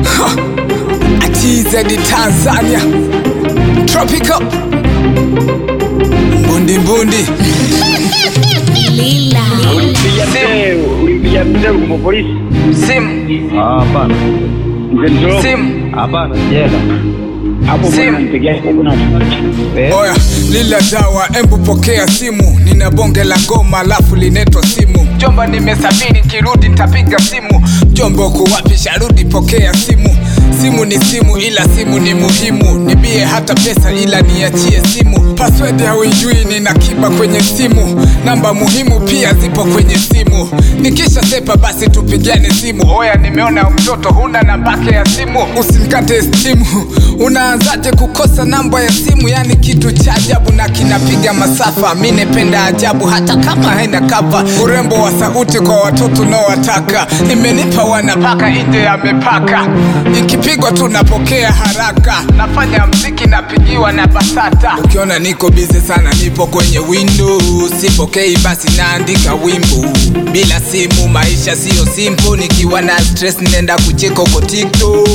TZ Tanzania Tropical Mbundi mbundi Lila. Ulimpigia mzee, ulimpigia mzee kwa polisi. Simu Ah, Hapana, Mzee Njoroge. Simu hapana, sijaenda. Hapo Simu. bwana mpigia kuna Eh, Oya, lila dawa, embu pokea simu, nina bonge la ngoma alafu linetwa simu. Jomba, nimesafiri, kirudi nitapiga simu. Jomba, uko wapi? Sharudi, pokea simu. Simu ni simu, ila simu ni muhimu. Nibie hata pesa, ila niachie simu. Password hauijui, nina kiba kwenye simu. Namba muhimu pia zipo kwenye simu. Nikisha sepa, basi tupigane simu. Oya, nimeona mtoto huna nambake ya simu, usinikate simu. Unaanzaje kukosa namba ya simu? Yani kitu cha ajabu na kinapiga masafa. Mi nependa ajabu hata kama haina kava. Urembo wa sauti kwa watoto naowataka, imenipa wanapaka nje ya mipaka. Ikipigwa tu napokea haraka, nafanya mziki napigiwa na BASATA. Ukiona niko bize sana, nipo kwenye window, sipokei basi naandika wimbo. Bila simu maisha siyo simple, nikiwa na stress nenda kucheka uko TikTok.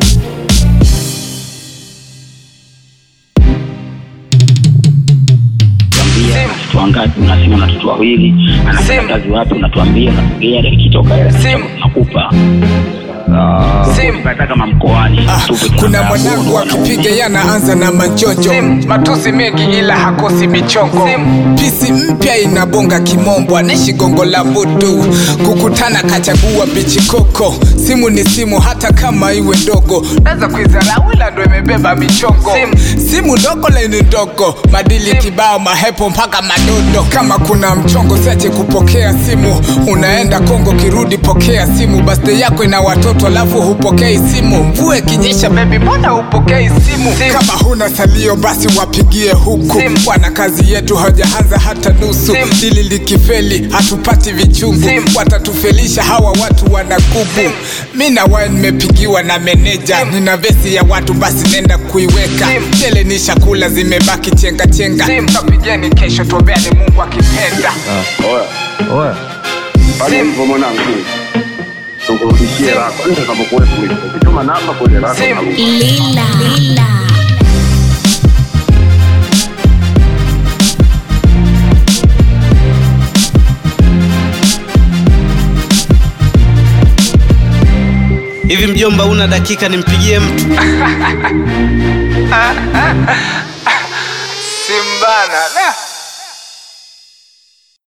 tuambia watoto wangapi unasema na watoto wawili anafanya Simu. kazi wapi unatuambia unatugea ikitoka hela Simu. nakupa ah, Simu. kata kama mkoani Ah, tupe kuna tunataka mwanangu kuona akipiga yanaanza na machojo matusi mengi ila hakosi michongo pisi mpya inabonga kimombo anaishi gongo la mbutu kukutana kachagua bichikoko simu ni simu hata kama iwe ndogo naweza kuizarau ila ndo imebeba michongo simu ndogo leni ndogo madili kibao mahepo mpaka madodo kama kuna mchongo siache kupokea simu unaenda kongo kirudi pokea simu birthday yako ina watoto alafu hupokei simu mvue kinyesha bebi mbona hupokei simu kama huna salio basi wapigie huku wana kazi yetu hawajaanza hata nusu dili likifeli hatupati vichungu watatufelisha hawa watu wanakubu mi na wae nimepigiwa na meneja nina vesi ya watu basi nenda kuiweka tele ni shakula zimebaki chenga chenga kapigeni kesho tuombeani mungu akipenda Oya, oya, pale mpo mwanangu. Tukurudishie lako. Ndio kama kuwepo hivi. Ukituma namba kwenye lako. Simu. na- Lila. Lila. hivi mjomba una dakika nimpigie mtu simbana